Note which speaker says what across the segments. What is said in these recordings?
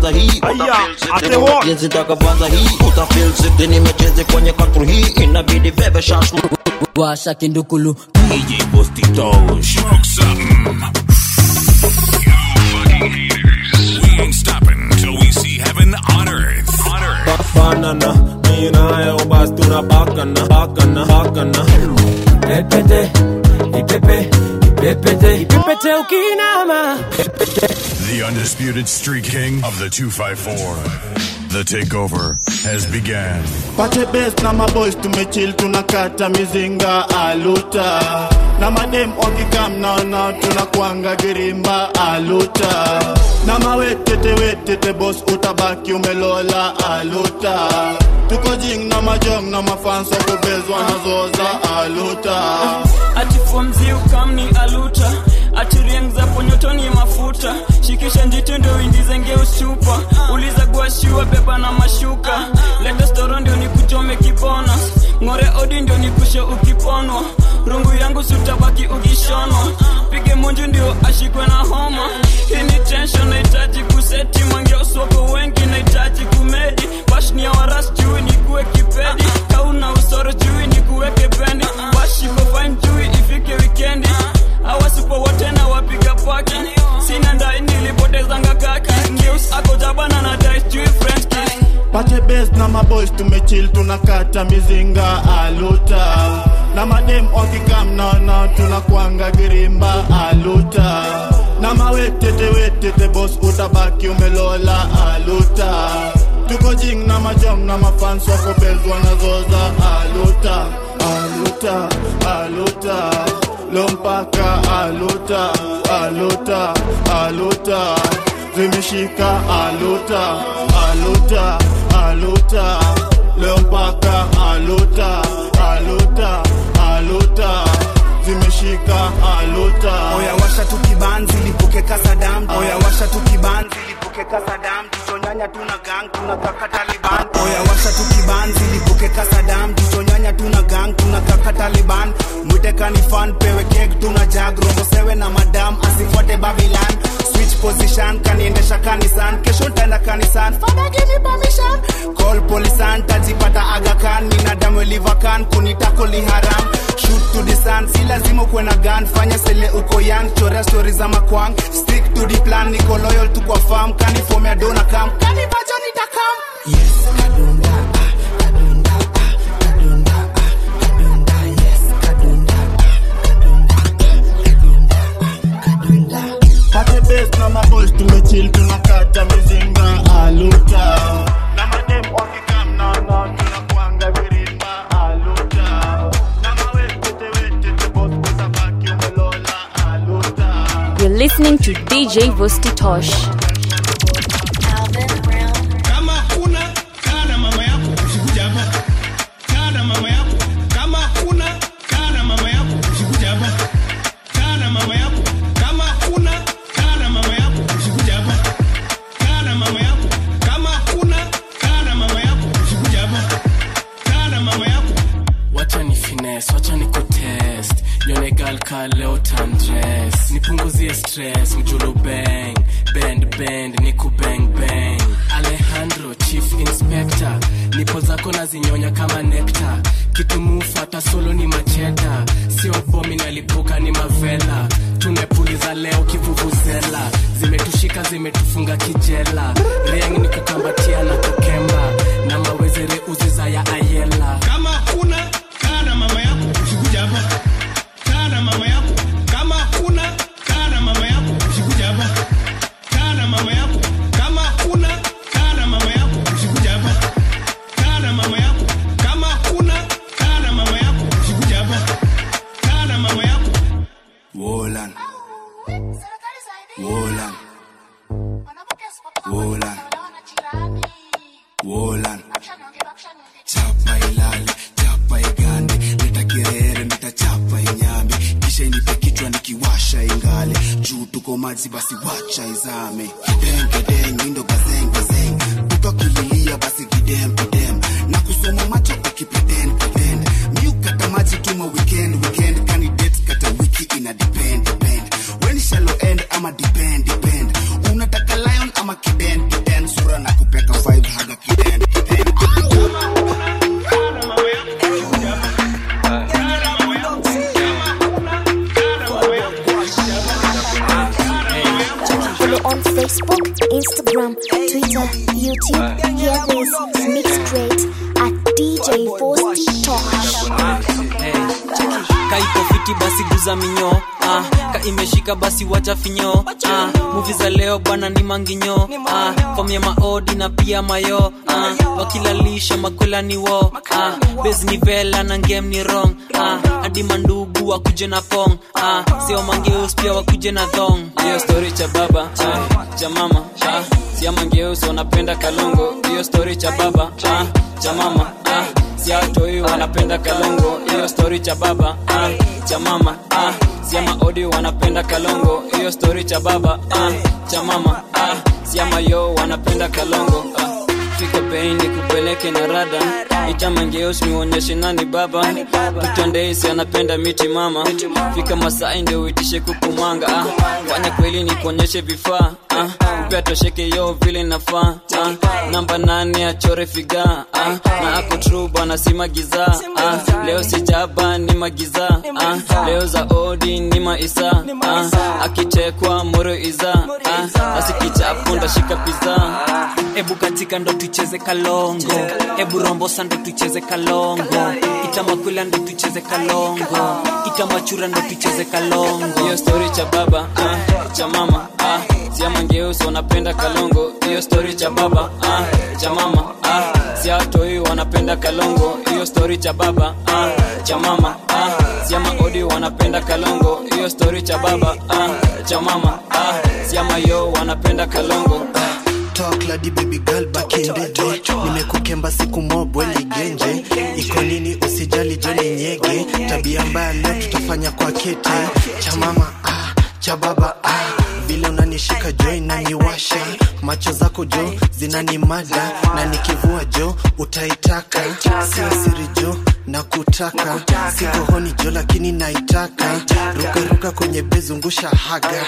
Speaker 1: kwanza hii
Speaker 2: Aya, ate what?
Speaker 1: jinsi takavyoanza hii utafeel siti nimecheze kwenye katru hii inabidi bebe shash
Speaker 3: washa kindukulu
Speaker 4: DJ Bosti Tosh. Smoke something. We ain't stopping till we see heaven on earth. On earth.
Speaker 2: banana mi nayo basi tunapakana pakana pakana ipepete ipepe ipepete ipepete ukinama
Speaker 5: The undisputed street king of the 254. The takeover has begun.
Speaker 6: pate best na maboys tumechill tunakata mizinga aluta na madem wakikam naona tunakwanga girimba aluta na mawetete wetete bos utabaki umelola aluta tuko jing na majong na mafansa kubezwa na zoza aluta
Speaker 7: ati fomzi ukamni aluta ati rieng za ponyotoni mafuta shikisha njito ndio indizenge usupa uliza guashiwa beba na mashuka leta storo ndio nikuchome kibona ng'ore odi ndio nikushe ukiponwa rungu yangu sutabaki ukishonwa pige munju ndio ashikwe na homa hii ni tension nahitaji kuseti mwange uswako wengi nahitaji kumedi bashnia waras jui nikuwe kipedi kauna usoro jui nikuweke bendi bashiko fine jui ifike wikendi awasipo wote na wapiga paki sina ndai nilipotezanga kaki news ako jabana na dice jui french kiss
Speaker 6: pate best na maboys tumechill tunakata mizinga aluta na madem wakikam naona tunakwanga girimba aluta na mawetete wetete bos utabaki umelola aluta tuko jing na majong na mafans wakobezwa na zoza aluta aluta aluta lompaka aluta aluta aluta zimeshika aluta aluta aluta leo mpaka aluta aluta aluta zimeshika aluta
Speaker 8: oya washa tu kibanzi lipuke kasadam oya washa tu kibanzi lipuke kasadam tuchonyanya tuna gang tunakaka taliban oya washa tu kibanzi lipuke kasadam tuchonyanya tuna gang tunakaka taliban mwite kanifan pewe kek tuna jag rombo sewe na madam asifuate babilan switch position kaniendesha kanisan kesho ntaenda kanisan fada give me permission call polisan tajipata agakan minadamu elivakan kunitako liharam shoot to the sun si lazima ukuwe na gun fanya sele uko young chorea stori za makwang stick to the plan niko loyal tu kwa farm kanifomea dona kam kanivacho nitakam
Speaker 6: pate best na maboys tumechill tunakata mizinga aluta na madem wakikam naona tunakwanga virimba aluta na mawetete wetete bos utabaki umelola aluta
Speaker 9: You're listening to DJ Vosti Tosh.
Speaker 10: kama huna kaa na mama yako usikuja hapa kaa na mama yako kama huna kaa na mama yako usikuja hapa kaa na mama yako kama huna kaa na mama yako usikuja hapa kaa na mama yako kama huna kaa na mama yako usikuja hapa kaa na mama yako
Speaker 11: wacha ni fines wacha ni kutest yone gal ka leo tandres nipunguzie stress mjulu bang bend bend niku bang bang alejandro chief inspector nipo zako nazinyonya kama nekta kitumufu hata solo ni macheta sio bomi nalipuka ni mavela tumepuliza leo kivuvuzela zimetushika zimetufunga kijela riang ni kukambatia na kukemba na mawezere uziza ya ayela
Speaker 10: kama huna kaa na mama yako usikuja hapa kaa na mama yako kama huna kaa na mama yako usikuja hapa kaa na mama yako kama huna kaa na mama yako usikuja hapa kaa na mama yako kama huna kaa na mama yako usikuja hapa kaa na mama yako
Speaker 8: Wolan. Wolan. Wolan. Wolan. Chapa ilale, chapa igande, leta kirere, nitachapa inyame, kisha inipe kichwa nikiwasha ingale, juu tuko maji basi wacha izame, kideng kideng, indo gazeng gazeng, mtu akililia basi kidem kidem, na kusoma macho ukipretend pretend, miukata maji tuma weekend weekend, kani date kata wiki ina depend depend, when shallow end ama depend depend, unataka lion ama kiden kiden, so
Speaker 12: Facebook, Instagram, Twitter, YouTube. Hear this mix great at DJ Vosti Tosh.
Speaker 13: kaiko fiti basi guza minyo ah, ka imeshika basi wacha finyo ah, muvi za leo bwana ni manginyo ah, fom ya maodi na pia mayo ah, wakilalisha makola ni wo ah, bes ni vela na ngem ni rong ah, hadi mandugu wakuje na pong ah, sio mangeus pia wakuje na thong hiyo story cha baba ah, cha mama ah, sia mangeus wanapenda kalongo hiyo story cha baba ah, cha mama ah, siatoi wanapenda kalongo hiyo story cha baba ah, cha mama ah, siama odi wanapenda kalongo hiyo story cha baba ah, cha mama ah, siama yo wanapenda kalongo ah. fika bei ni kupeleke na rada itamangeos niuonyeshe nani baba tutondeisi anapenda miti mama fika masai ndio uitishe kukumanga ah. fanya kweli ni kuonyeshe vifaa ah. upea tosheke yo vile nafaa ah. namba nane achore figa ah. na ako tru bwana si magiza ah. leo sijaba ni magiza ah. leo za odi ni maisa ah. akichekwa moro iza ah. asikichapo ndashika piza ebu katika ndo tucheze kalongo ebu rombosa ndo tucheze kalongo itamakwila ndo tucheze kalongo itamachura ndo tucheze kalongo hiyo story cha baba ah, cha mama ah, siamangeusi wanapenda kalongo hiyo story cha baba ah, cha mama ah, siatoi wanapenda kalongo hiyo story cha baba ah, cha mama ah, siama odi wanapenda kalongo hiyo story cha baba ah, cha mama ah, siama yo wanapenda kalongo ah.
Speaker 14: talk ladi baby girl back in the day nimekukemba siku mobwe ligenje iko nini usijali joni nyege tabia mbaya leo tutafanya kwa kete cha mama ah, cha baba ah vile unanishika jo inaniwasha macho zako jo zinanimada na nikivua jo utaitaka sio siri jo na kutaka siko honi jo lakini naitaka rukaruka kwenye bezungusha haga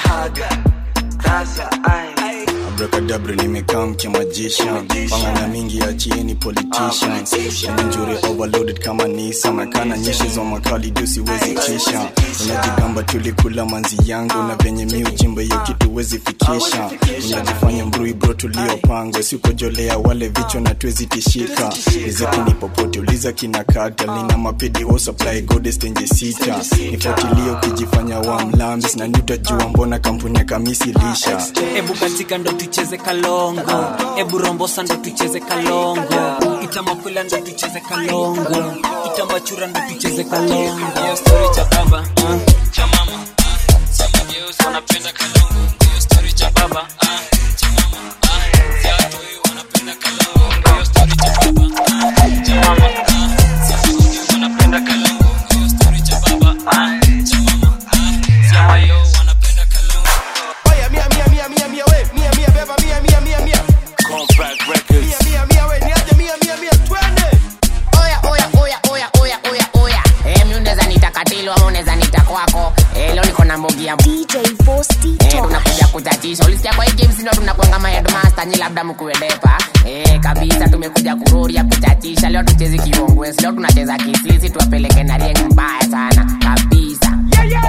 Speaker 15: abrakadabra nimekaa mkimajishan pangana mingi achieni politicians njuri overloaded kama nisa nakana nyeshi za makali juu siwezi tisha unajigamba tulikula manzi yangu na venye mi ujimba hiyo kitu wezi fikisha unajifanya mbrui bro tuliopangwa sikojolea wale vichwa na tuwezi tishika riziki ni popote uliza kina kata lina mapedi wo supply godestenje sita nifuatilie ukijifanya wa mlambis na niutajua mbona kampuni ya kamisi lisha
Speaker 13: ebu katika ndo tucheze kalongo ebu rombosa ndo tucheze kalongo itamakwila ndo tucheze kalongo itamachura ndo tucheze kalongo hiyo story cha baba ah, cha mama ah, samageusi wanapenda kalongo hiyo story cha baba ah, cha mama ah, siatoi wanapenda kalongo hiyo story cha baba ah, cha mama ah, samageusi wanapenda kalongo hiyo story cha baba ah, cha mama ah, siama yo wanapenda kalongo
Speaker 10: Oya, mia, mia, mia, mia, mia, we. Mia, mia, beba, mia, mia, mia, mia.
Speaker 16: Compact Records.
Speaker 10: Mia, mia, mia, we. Niaje, mia, mia, mia. Twende.
Speaker 17: oya oya oya oya oya oya oya eh, mi unaweza nita katilo ama unaweza nita kwako eh, leo niko na mbogi ya
Speaker 12: DJ Vosti
Speaker 17: eh, tunakuja kutatisha ulisikia kwa hii games ndio tunakuanga ma headmaster nyi labda mkuedepa eh, kabisa tumekuja kuroria kutatisha leo tuchezi kiongwesi leo tunacheza kisisi tuwapeleke na rieng mbaya sana kabisa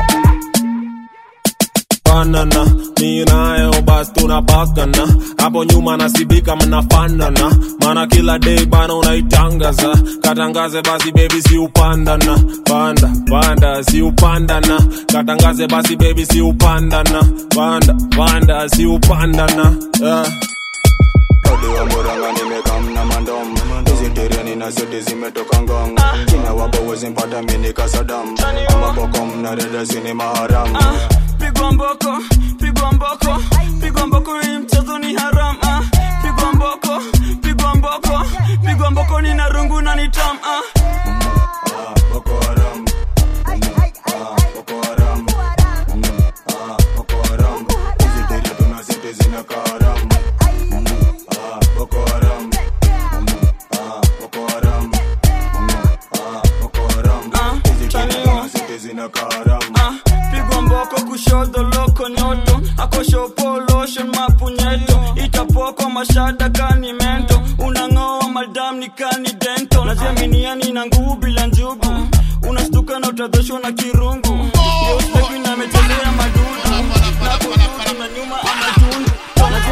Speaker 2: banana mi nayo basi tunapakana hapo nyuma nasibika mnafanana mana kila day bana unaitangaza katangaze basi bebi si upandana panda panda si upandana katangaze basi bebi si upandana panda panda si upandana yeah.
Speaker 15: Odi wa Murang'a nimekamna mandom hizi teriani na zote zimetoka ngong kina wapo wezi mpata mini kasadam ama bokom na dada zini maharam
Speaker 7: pigwa mboko pigwa mboko pigwa mboko hii mchezo ni haram ah. pigwa mboko pigwa mboko pigwa mboko ni na rungu na ni tam ah.
Speaker 15: Boko Haram Ah, Boko Haram Ah, Boko Haram hizi teri tuna zote zina kaharam Ah, Boko Haram Ah, Boko Haram Ah, Boko Haram hizi teri tuna zote zina kaharam
Speaker 7: ah. pigwa mboko kushoto loko nyoto akoshopo lotion mapunyeto itapoko mashada kani mento unang'oa madam ni kani dento najiaminiani na nguvu bila njugu unastuka na utadhoshwa na kirungu Ndio staki na ametelea madudu na kududu na nyuma anatundu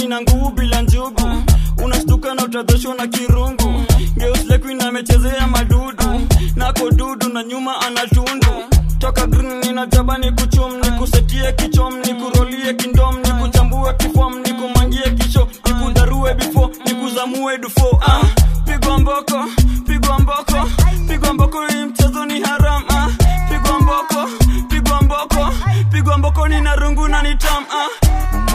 Speaker 7: ina nguvu bila njugu unashtuka na utadhoshwa na kirungu geuslekuin amechezea madudu nako dudu na nyuma anatundu toka green ninajaba ni kuchum ni kusetie kichom ni kurolie kindom ni kuchambue kifom ni kumangie kisho ni kudarue bifo ni kuzamue dufo ah, pigwa mboko pigwa mboko pigwa mboko hii mchezo ni haram ah, pigwa mboko pigwa mboko pigwa mboko ni narungu na nitam ah.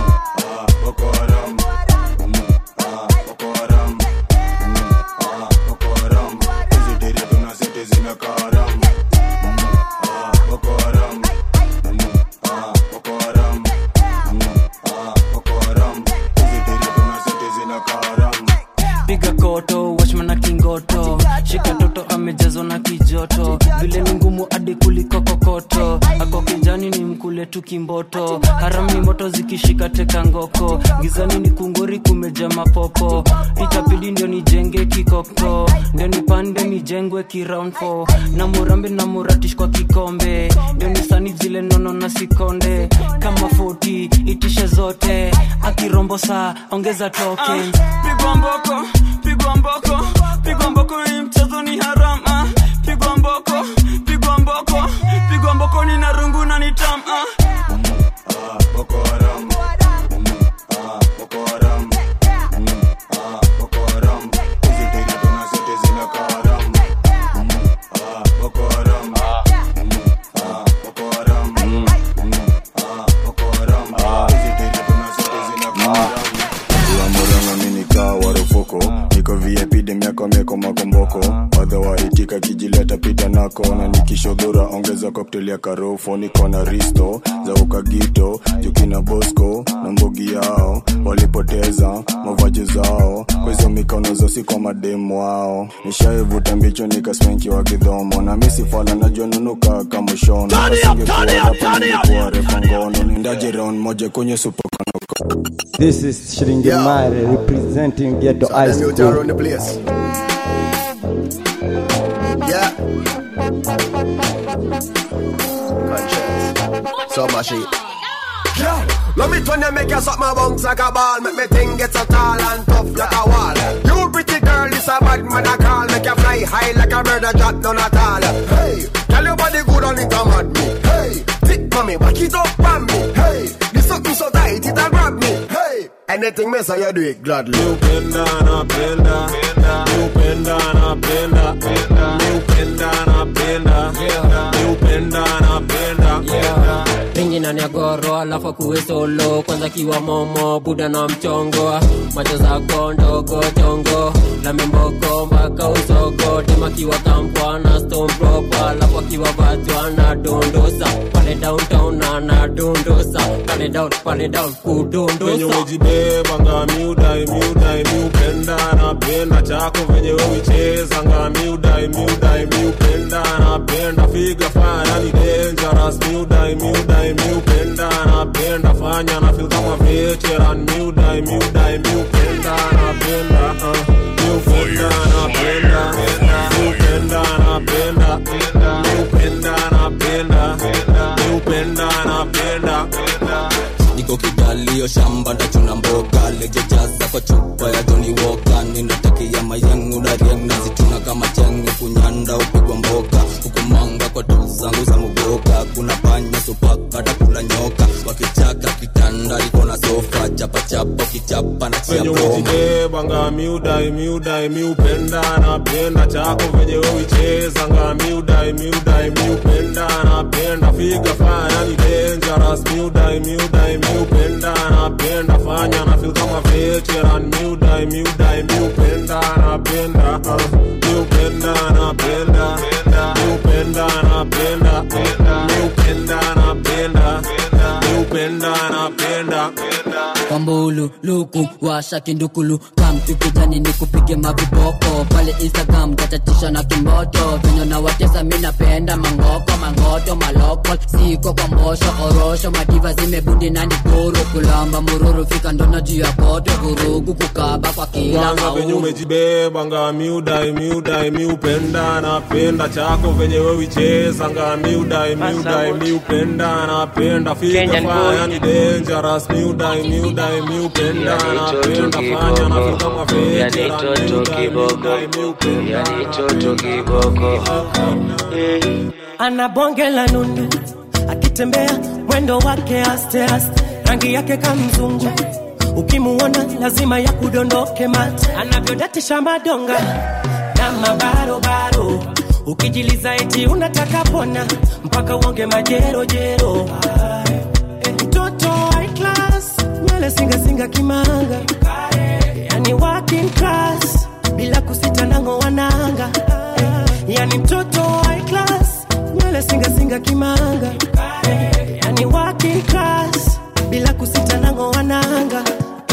Speaker 11: piga koto wachman na kingoto shika toto amejazwa na kijoto vile ni ngumu hadi kuliko kokoto ako kijani ni mkule tu kimboto haram ni moto zikishika teka ngoko gizani ni kungori kumeja mapopo itabidi ndio nijenge kikoko ndio nipande nijengwe kiround four. na murambe na muratish kwa kikombe ndio nisani zile nono na sikonde kama 40 itishe zote akirombo saa ongeza token
Speaker 7: pigwa mboko pigwa mboko pigwa mboko hii mchezo ni haram ah. pigwa mboko pigwa mboko pigwa mboko ni narungu na nitam ah.
Speaker 15: Muranga minikaa warufuko niko vip demiako mieko makomboko wadha waitika kijileta pita nako na nikishodhura ongeza cocktail ya karofo niko na risto za ukagito jukina bosco na mbogi yao walipoteza mavaji zao kwa hizo mikono zosi kwa mademu wao nishaivuta mbicho nikasmenki wa kidhomo na misifala najua nunuka kama shono
Speaker 18: Turn it up, turn it up, turn it up.
Speaker 15: ningekuwa refa ngono nindaje round moja kwenye supokanoko
Speaker 19: This is Shiringimare representing Ghetto
Speaker 20: So
Speaker 19: High
Speaker 20: them youth are
Speaker 19: School.
Speaker 20: on the place. Yeah. Conscience. So much shit.
Speaker 18: Girl, love me when you make you suck my bones like a ball Make me thing get so tall and tough like a wall You pretty girl, this a bad man I call Make you fly high like a bird and drop down at all Hey, tell your body good on it a mad me Hey, thick mommy, back it up on me Hey, this something so tight it a grab me Hey, anything me say you do it gladly
Speaker 2: You bend down, I bend down. You bend down, I bend down. You bend down, I bend down. You bend down, I bend down.
Speaker 21: ringi ndani ya goro alafu akuwe solo kwanza kiwa momo buda na mchongo macho zako ndogo chongo la mimboko mpaka usogo tema kiwa kampwa na stone proper alafu akiwa vatwa na dondosa pale downtown ana dondosa pale down pale down
Speaker 2: Venye
Speaker 21: kudondosa
Speaker 2: umejibeba nga miudai miudai miupenda napenda chako venye wewicheza nga miudai miudai miupenda napenda figa fanya ni dangerous miudai miudai miupenda napenda fanya na feel kama veteran miudai miudai miupenda napenda uh, miupenda napenda miupenda napenda miupenda napenda miupenda napenda
Speaker 22: niko kidalio shamba ndachuna mboga lejejaza kwa chupa ya Johnny Walker ninatakia mayangu na riang nazituna kama chenge kunyanda upigwa mboka hukumanga kwa tu zangu za muboka kuna panya supaka takula nyoka wakichaka kitanda iko na sofa chapachapa kichapa na
Speaker 2: venye
Speaker 22: chiaboma
Speaker 2: umejibeba nga miudai miudai miupenda napenda chako venye wewicheza nga miudai miudai miupenda napenda figa fanya ni dangerous miudai miudai miupenda napenda fanya na feel kama veteran miudai miudai miupenda napenda uh, miupenda napenda miupenda napenda miupenda napenda miupenda napenda
Speaker 3: kwambulu luku washa kindukulu kamtu kijani ni kupige maviboko pale instagram tatatisha na kimoto venye na watesa mi napenda mangoko mangoto maloko siko kwa mbosho orosho madiva zimebundi na nikuru kulamba mururu fika ndona juu ya koto vurugu kukaba kwa kila
Speaker 2: kwanza venye
Speaker 3: mauru
Speaker 2: umejibeba nga miudai miudai miupenda napenda chako venye wewicheza nga miudai miudai miupenda napenda figa
Speaker 23: Kenyan
Speaker 2: fanya
Speaker 23: boy.
Speaker 2: ni dangerous miudai miudai miupenda upenda napenda fanya nafika mafete
Speaker 1: yani toto kiboko yani toto kiboko
Speaker 4: ana bonge la nundu akitembea mwendo wake aste aste rangi yake kamzungu ukimuona lazima ya kudondoke mate anavyodatisha madonga na mabarobaro ukijiliza eti unataka pona mpaka uonge majerojero Eh, mtoto high class nywele singasinga kimanga yani working class bila kusita nango wananga yani mtoto high class nywele singasinga kimanga yani working class bila kusita nango wananga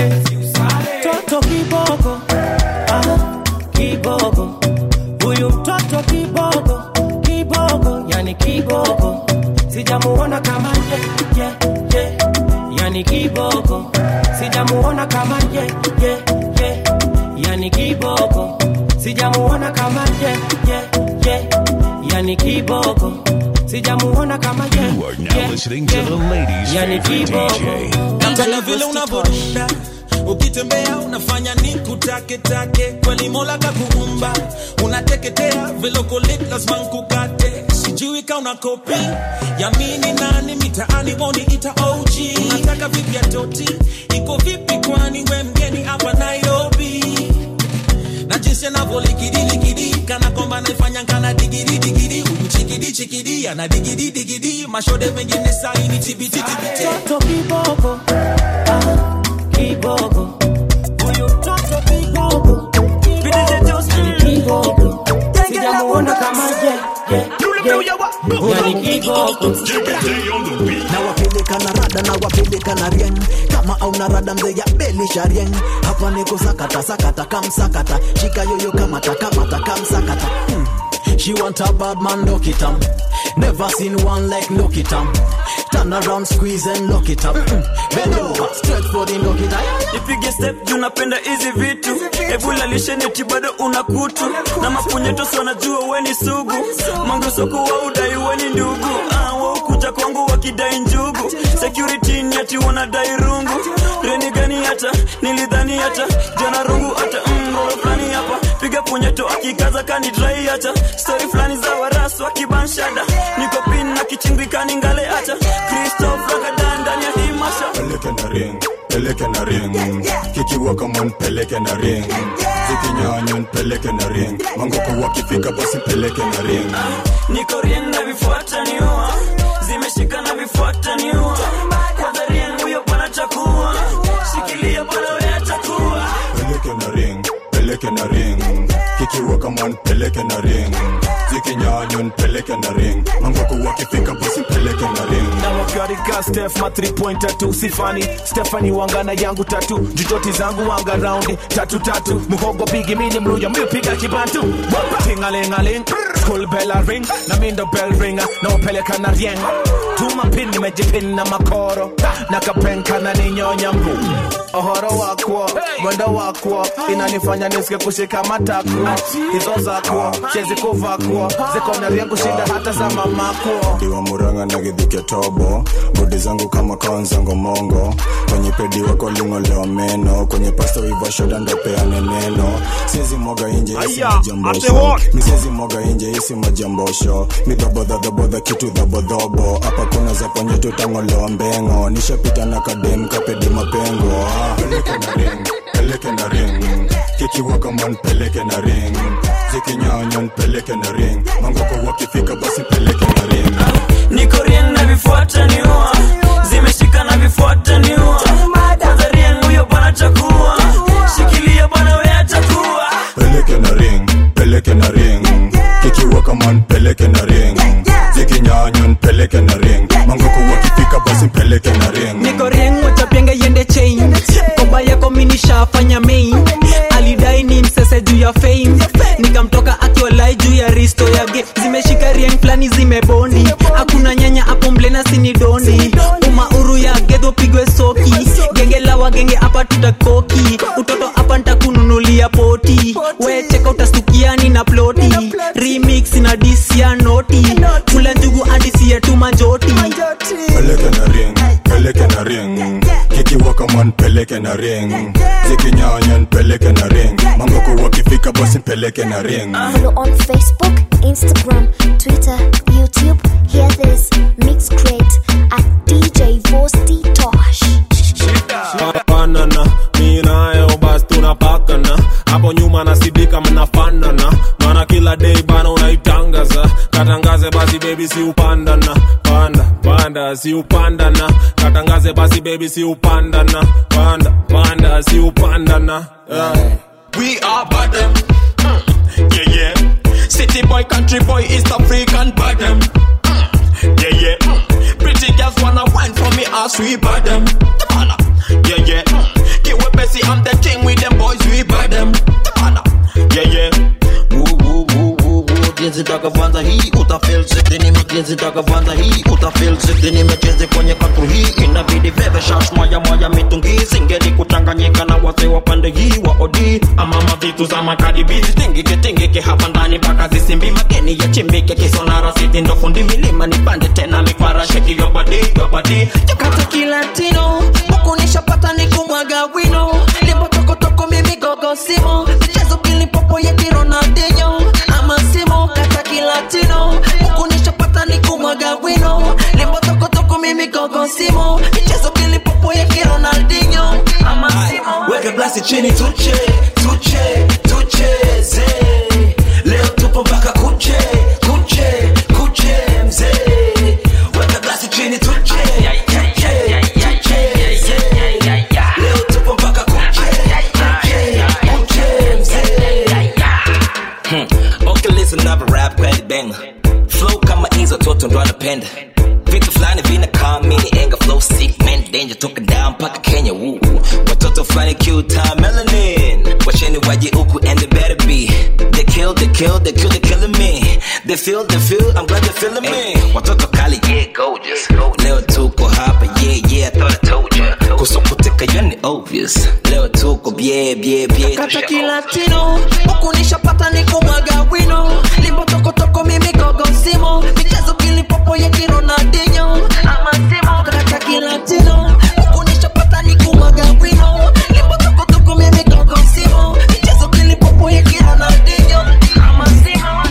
Speaker 4: toto kiboko ah, kiboko huyu mtoto kiboko kiboko yani kiboko sijamuona kama ye, ye, ye. yani kiboko sijamuona kama ye, ye, ye. yani kiboko sijamuona kama ye, ye, ye. yani kiboko sijamuona kama ye,
Speaker 5: Now listening to the ladies'
Speaker 4: yani
Speaker 5: favorite
Speaker 4: kiboko
Speaker 5: DJ.
Speaker 23: napenda vile unavorunda ukitembea unafanya ni kutaketake kweli mola kakuumba unateketea vilokolit lazima nkukate sijui ka una kopi yamini nani mitaani woni ita og unataka vipi ya toti iko vipi kwani we mgeni hapa nairobi na jinsi anavyolikidiliki kana kwamba naifanya kana digidi digidi huyu chikidi chikidi ana digidi digidi mashode mengine saini tibiti tibiti
Speaker 4: mtoto kiboko ah, kiboko huyu mtoto kiboko yani kiboko sijamuona kama ye, ye, ye. yani kiboko
Speaker 24: nawapeleka na rada nawapeleka na rieng kama auna rada mzee ya belisha rieng hapa niko sakata sakata kamsakata shika yoyo kamata kamata kamsakata hmm. She want a bad man, look it up. Never seen one like look it up. Turn around, squeeze and lock it up. Mm. Bend over, straight for the lock it up.
Speaker 7: ipige step juu napenda hizi vitu ebulalisheni bado una kutu na mapunyetos wanajua weni sugu mangusoko wa udai weni ndugu ah, waukuja kwangu wakidai njugu security ni ati wanadai rungu reni gani hata nilidhani hata jana rungu hata mrolo fulani hapa piga punyeto akikaza kanidrai hata stori fulani za warasu wakibanshada niko pin na kichimbikani ngale hata kristof ragadan ndani ya hii masha
Speaker 15: peleke na ring peleke na ring kikiwa kama npeleke na ring zikinyanya npeleke na ring mangoko wakifika basi peleke na ring
Speaker 7: niko rien na vifuata niua zimeshika na vifuata niua kwanza rien huyo bwana chakua shikilia bwana wewe chakua
Speaker 15: peleke na ring peleke na ring kikiwa kama npeleke na ring zikinyanya npeleke na ring mangoko wakifika basi peleke na ring
Speaker 25: na wakarika stef ma 3 pointer tu sifani stefani wangana yangu tatu jujoti zangu wanga raundi tatu tatu muhogo bigi mini mluya mipiga kibantu tingalingaling school bell a ring na mindo bell ringa na upeleka na rieng tuma pin nimejipin na makoro na kapenka na ninyonya mbu ohoro wakwo mwendo wakwo inanifanya nisike kushika matakwo hizo zakwo chezi kuvakwo ziko na rieng kushinda hata za mamakwo
Speaker 15: diwa muranga na gidhike tobo bodi zangu kama kaonzango mongo kwenye pedi wako lingolewa meno kwenye pasto ivashoda ndopeane neno siezi mwaga inje isi
Speaker 25: Aya,
Speaker 15: majambosho
Speaker 25: ate what?
Speaker 15: misiezi mwaga inje isi majambosho midhobodhadhobodha kitu dhabodhobo hapa kuna za ponyetu tangolewa mbengo nishapita na kadem kapedi mapengo ah. peleke na ring peleke na ring kikiwa kama npeleke na ring zikinyanya npeleke na ring mangoko wakifika basi peleke na ring
Speaker 7: niko rien na vifuata niua zimeshika na vifuata niua kwanza rien huyo bwana chakua shikilia bwana wewe chakua
Speaker 15: peleke na ring peleke na ring kikiwa kama npeleke na ring zikinyanya npeleke na ring mangoko wakifika basi peleke na ring
Speaker 13: niko rieng wachapianga yende chain komba yako minishafanya main alidai ni msese juu ya fame nikamtoka akiwalai juu ya risto yage zimeshika rieng flani zimebondi hakuna nyanya hapo mlena sini dondi umauru ya gedho pigwe soki genge la wagenge hapa tutakoki utoto hapa ntakununulia poti we cheka utastukiani na ploti remix na disia noti kula njugu adisia tu manjoti
Speaker 15: peleke na ring peleke na ring kikiwa kama ngoma npeleke na ring zikinyanya npeleke na ring mangoko wakifika basi npeleke na ring
Speaker 12: Follow on Facebook, Instagram, Twitter, YouTube. Hear this mix crate at DJ Vosti Tosh.
Speaker 2: panana mi nayo basi tunapakana hapo nyuma nasidika mnafanana mana kila day bana unaitangaza katangaze basi bebi si upandana panda panda si upandana katangaze basi bebi si upandana panda panda si upandana yeah.
Speaker 6: We are bottom. Mm. Yeah, yeah. City boy, country boy, East African bottom. Mm. Yeah, yeah. Mm. Pretty girls wanna wine for me, ass we bottom. Come on. Yeah, yeah. Mm. Get with Bessie, I'm the king with them boys, we bottom. Come on. Yeah, yeah.
Speaker 8: jinsi takavanda hii utafeel sick nimejinsi takavanda hii utafeel sick nimechezi kwenye katru hii inabidi bebe shash moja moja mitungi singeli kuchanganyika na wase wa pande hii wa odi
Speaker 6: amama vitu za makadibizi tingike tingike hapa ndani mpaka zisimbi mageni ya chimbike kisonara siti ndo fundi milima nipande tena mikwara sheki yobadi yobadi
Speaker 9: kata kilatino huku nishapata ni kumwaga wino limbo tokotoko mimi gogo simo michezo kilipopo ya kironaldinho ama simo kata kilatino huku nishapata ni kumwaga wino limbo tokotoko mimi gogo simo michezo kilipopo ya kironaldinho ama simo
Speaker 6: weka glasi chini tuche tuche tucheze leo tupo mpaka kuche kuche kuche mzee weka glasi chini tuche tuche, tucheze. leo tupo mpaka kuche kuche kuche mzee
Speaker 8: Hmm. Okay, listen up, rap kweli banger. Flow kama hizo toto ndo anapenda. Vitu fulani vinakaa mini enga flow sick man danger toka down mpaka Kenya woo. Watoto fulani cute time melanin. Washeni waje huku and they better be. They kill, they kill, they kill, they killing me. They feel, they feel, I'm glad they're feeling me. Watoto kali, yeah, gorgeous. Leo tuko hapa, yeah, yeah, I thought I told ya. Kusukutika yani obvious. Leo tuko, yeah, yeah, yeah.
Speaker 9: kata kilatino huku nishapata ni kumwaga wino limbo tokotoko mimi gogo simo michezo kilipopo ya kironaldinho ama simo kata kilatino huku nishapata ni kumwaga wino limbo tokotoko mimi gogo simo michezo kilipopo ya kironaldinho ama simo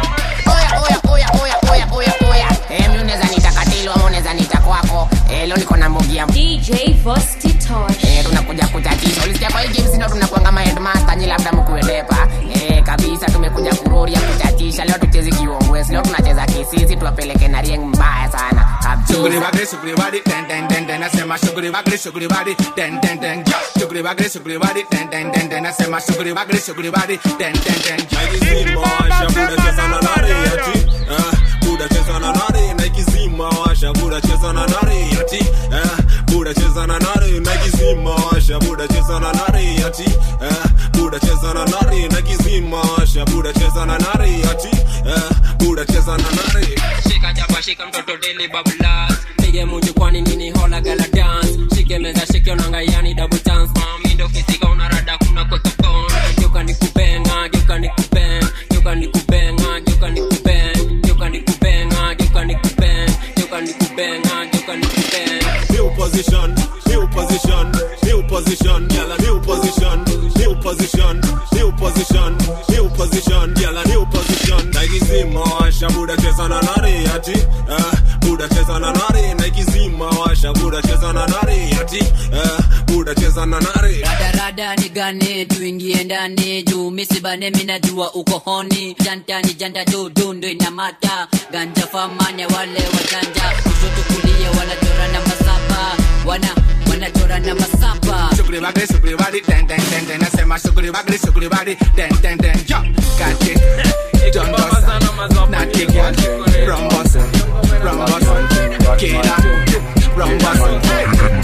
Speaker 17: oya oya oya oya oya oya oya eh mimi unaweza nita katilo ama unaweza nita kwako eh leo niko na mbogi ya
Speaker 14: DJ Vosti Tosh.
Speaker 17: eh tunakuja kuchatisha ulisikia kwa hii games ndio tunakuanga ma headmaster nyi labda mkuelepa eh kabisa tumekuja kuroria kuchatisha leo tuchezi kiongwes leo tunacheza kisisi tuwapeleke na rieng mbaya sana
Speaker 16: Sugri
Speaker 17: kabisa
Speaker 16: bagri sugri badi den den den den nasema sugri bagri sugri badi den den den yo sugri bagri sugri badi den den den den nasema sugri bagri sugri badi den den den
Speaker 2: Naikizima washa buda cheza na nari ati eh, buda cheza na nari naikizima washa buda cheza na nari ati eh, buda cheza na nari naikizima washa buda cheza na nari ati eh, buda cheza na nari naikizima washa buda cheza na nari ati eh, buda cheza na nari
Speaker 21: shika jaba shika mtoto deli bablas pige munju kwani nini hola gala dance shike meza shike onanga yani double chance mami ndo kisika unarada kuna kweka pon geuka nikubenga geuka nikuben geuka nikubenga geuka nikuben geuka nikubenga geuka nikuben geuka nikubenga geuka nikuben
Speaker 2: new position, new position, new position, girl a new position, new position, new position, new position, girl a new position. Naikizima washa buda cheza na nari ati, eh, buda cheza na nari. Naikizima washa buda cheza na nari ati, eh, buda cheza na nari.
Speaker 3: radarada ni gane tuingie ndani juu misibane minajua uko honi jantani janta juu dundu inamata ganja famanya wale wajanja kushoto kulia wanachora na masapa wana wanachora na masapa
Speaker 16: sugri bagri sugri badi den den den den nasema sugri bagri sugri badi den den den yo got it John Bossa na kiga Rum Bossa Rum Bossa Kida Rum Bossa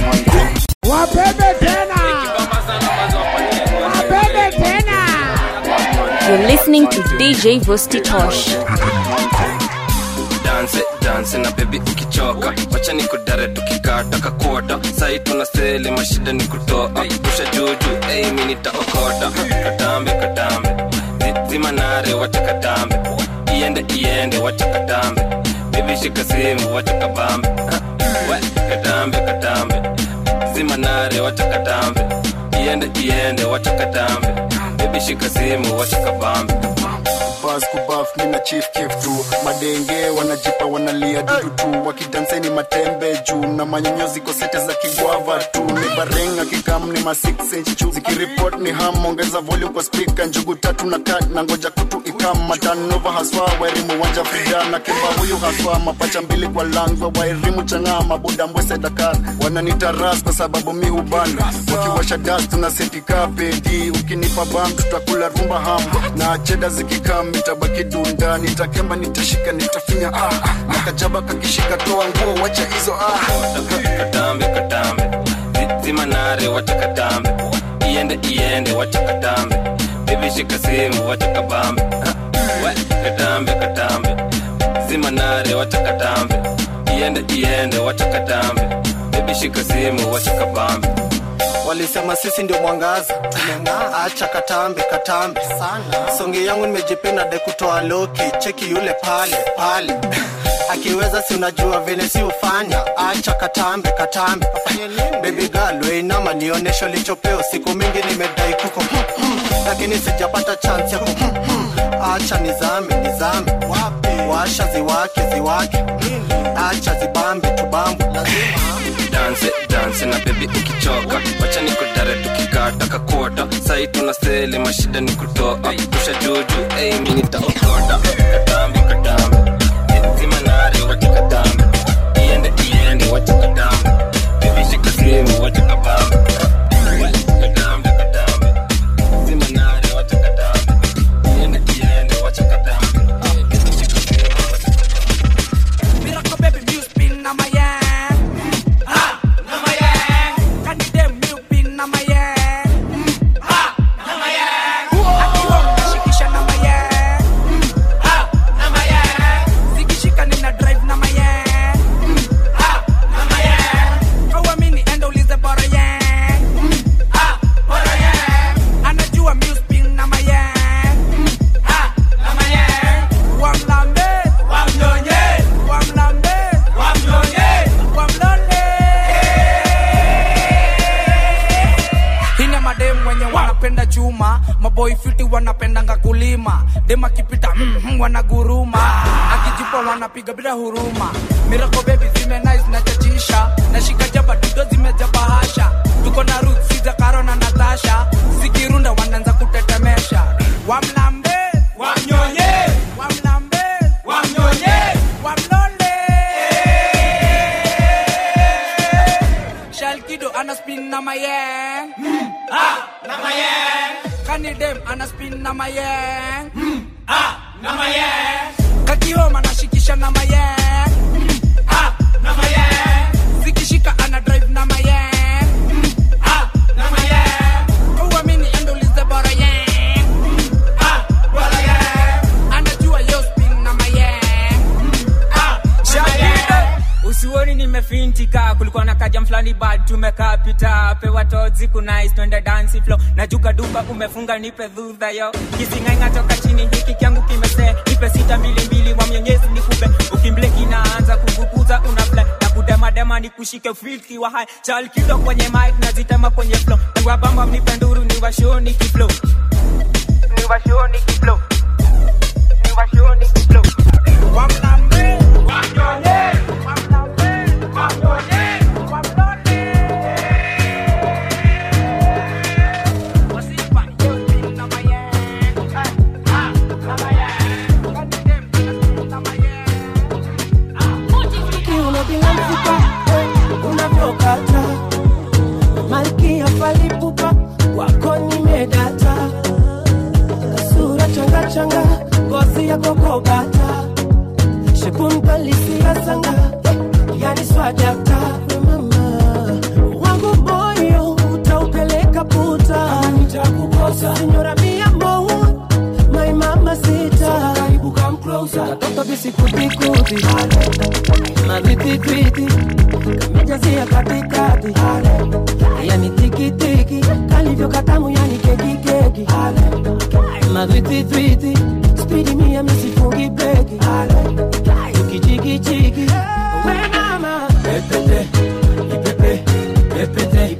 Speaker 26: Wabebe tena. Wabebe tena.
Speaker 12: You're listening to DJ Vosti Tosh.
Speaker 27: dance dance na bebi ukichoka wacha ni kudare tukikata kakota sai tuna sele mashida ni kutoa pusha juju ei mi nitaokota katambe katambe Zi- zima nare wacha katambe iende iende wacha katambe bebi shika simu wacha kabambe Ha, we katambe katambe zima nare wacha katambe iende iende wacha katambe bebi shika simu wacha kabambe
Speaker 15: bas kubaf mina chief kif tu madenge wanajipa wanalia dudu tu wakidanseni matembe juu na manyonyozi kosete za kigwava tu ni barenga kikam ni ma 6 inch chu zikiripot ni ham ongeza volume kwa speaker njugu tatu na kat na ngoja kutu ikam matanova haswa wairimu wanja frida na kimba huyu haswa mapacha mbili kwa langwa wairimu chang'aa mabuda mbwese dakar wananitaras kwa sababu mi hubanda wakiwasha das tuna setika pedi ukinipa bam tutakula rumba ham na cheda zikikam nitabaki dunda nitakemba nitashika nitafinya ah na kajaba kakishika toa nguo wacha hizo ah
Speaker 27: katambe katambe Zi- zima nare wacha katambe iende iende wacha katambe bebi shika simu wacha kabambe Ha, we, katambe katambe zima nare wacha katambe iende iende wacha katambe bebi shika simu wacha kabambe
Speaker 1: walisema sisi ndio mwangaza tumeng'aa acha katambe katambe sana songe yangu nimejipenda de kutoa loki cheki yule pale pale akiweza si unajua vile si ufanya acha katambe katambe bebi girl weinama nionesho lichopeo siku mingi nimedai kuko lakini sijapata chance ya ku acha nizame nizame washa ziwake ziwake acha zibambe tubambe
Speaker 27: danse danse na bebi ukichoka wacha nikudare tukikata kakota sai tuna seli mashida ni kutoa kusha juju ei mi nitaokota katambe katambe zima nare wacha katambe iende iende wacha katambe bebi shika simu wacha kabambe We, katambe katambe zima nare wacha katambe iende iende wacha katambe bebi shika simu wacha
Speaker 10: Miracle baby music pin na my hand. Ha, na my hand. Can you damn milk pin na my hand? Ha, na my hand. Akiwa mnashikisha na my hand. Ha, na my hand. Zikishika nina drive na my hand. Ha, na my hand. Hauamini enda ulize bora yang. Ha, bora yang. Anajua music pin na my hand. Ha, na my hand. Wamlambe, wamnyonye, wamlambe, wamnyonye, wamlole. Hini ya madem wenye wanapenda chuma maboy fiti wanapendanga kulima dem akipita mm, mm, wanaguruma akijipa wanapiga bila huruma mirako bebi zime nice na chachisha nashika jaba dudo zimejaba hasha tuko na ruth siza karo na natasha zikirunda wanaanza kutetemesha wamlambe wamnyonye wamlambe wamnyonye wamlole shalkido ana spin na mayeng mm. ah, na mayeng kanidem ana spin na mayeng mm. ah, na mayeng kakihoma nashikisha na mayeng mm. ah, na mayeng zikishika ana drive na mayeng mm. ah, na mayeng uamini endolize bora yeng mm. ah, bora yeng anajua yo spin na mayeng mm. ah, na mayeng
Speaker 11: usioni nimefintika kulikuwa na kajam fulani bad tumekaa pita pewa tozi kunais twende dansi flo najuka duka umefunga nipe dhudha yo kisingainga toka chini hiki kyangu kimese nipe sita mbili mbili wa mwenyezi nikupe ukimbleki naanza kuvukuza una fly na kudemadema nikushike filki wa hai chalkido kwenye mic nazitema kwenye flo niwabamba mnipe nduru niwashoni kiflo niwashoni kiflo niwashoni kiflo
Speaker 10: wamlambe wamnyonye
Speaker 4: kiuno bila mfupa unavyokata malkia falipupa wako nimedata sura changachanga ngozi ya kokobata shepunkalisia sanga yani swadakta mama wangu moyo utaupeleka puta nitakukosa sinyora mia mo my mama sita karibu come closer katoto bisikutikuti madwititwiti kamejazia katikati yani tikitiki kalivyo katamu yani kekikeki madwititwiti spidi mia misifungi breki tukichikichiki we mama pepete ipepe pepete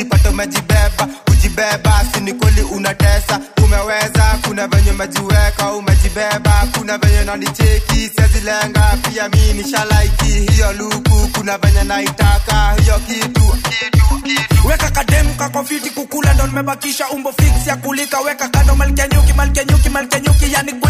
Speaker 5: ujipate umejibeba kujibeba sini kweli unatesa umeweza kuna venye umejiweka umejibeba kuna venye nanicheki sezilenga pia mi nishalaiki hiyo luku kuna venye naitaka hiyo kitu
Speaker 10: weka kademu kakofiti kukula ndo nimebakisha umbo fix ya kulika weka kando malkenyuki malkenyuki malkenyuki yani